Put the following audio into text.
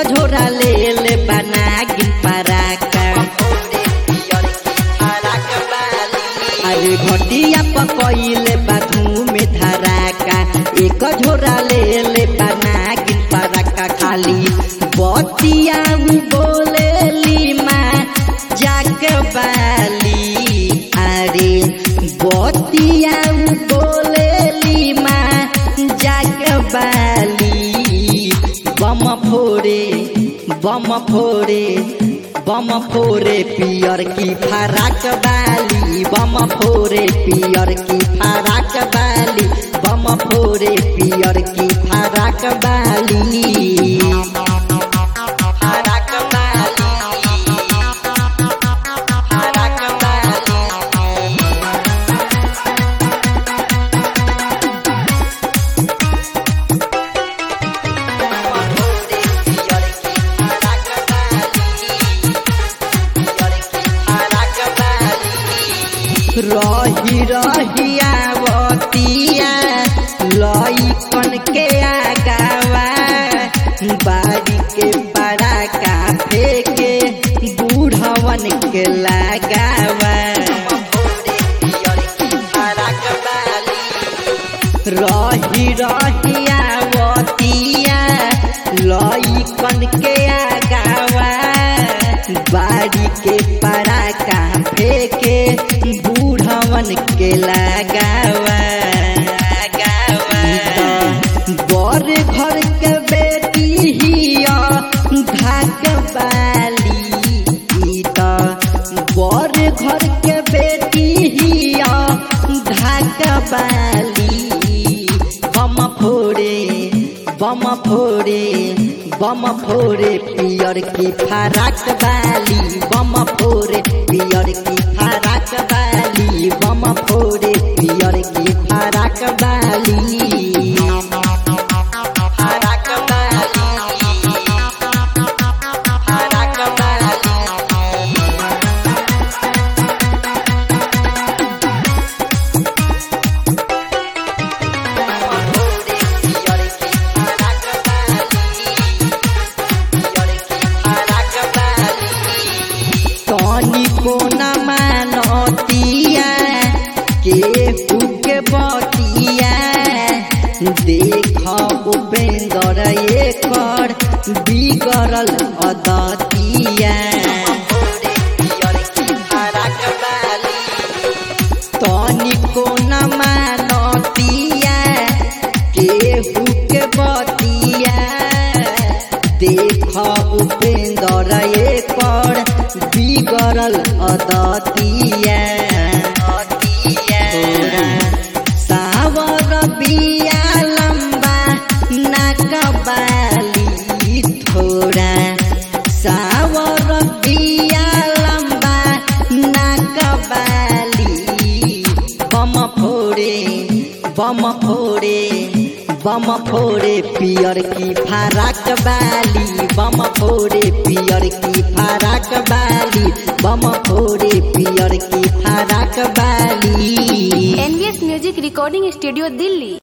झोरा ले ले बना गिन पराका अरे घटिया पकइले बाथू में धराका एक झोरा ले ले बना गिन पराका खाली बतिया बोले लीमा जाक बाली अरे बतिया बोले लीमा जाक बाली बम फोड़े बम फोड़े बम फोड़े पियर की फराक बाली बम फोड़े पियर की फराक बाली बम फोड़े पियर की फराक बाली फराक बाली फराक बाली रही रहिया बतिया लइकन के आगावा बाड़ी के बड़ा काफे के बूढ़वन के लगावा रही रहिया बतिया लइकन के आगावा बाड़ी के पड़ा काफे के बूढ़वन के लगावा बर घर के बेटी हिया ढाक बाली ई त बर घर के बेटी हिया ढाक बाली बम फोड़े बम फोड़े बम फोड़े पियर की फराक बाली बम फोड़े पियर की फराक बाली बम फोड़े पियर की फराक बाली फराक बाली फराक बाली तनी को न मानतिया के के बतिया देख उपेंद्र एकर बिगड़ल अदतिया तनी को न मानतिया के के बतिया देख उपेंद्र एकर बिगड़ल अदतिया तोरा सावर बिया लंबा नाक बाली थोड़ा सावर बिया लंबा नाक बाली बम फोड़े बम फोड़े बम फोड़े पियर की फराक बाली बम फोड़े पियर की फराक बाली बम फोड़े पियर की फराक बाली NVS music recording studio Delhi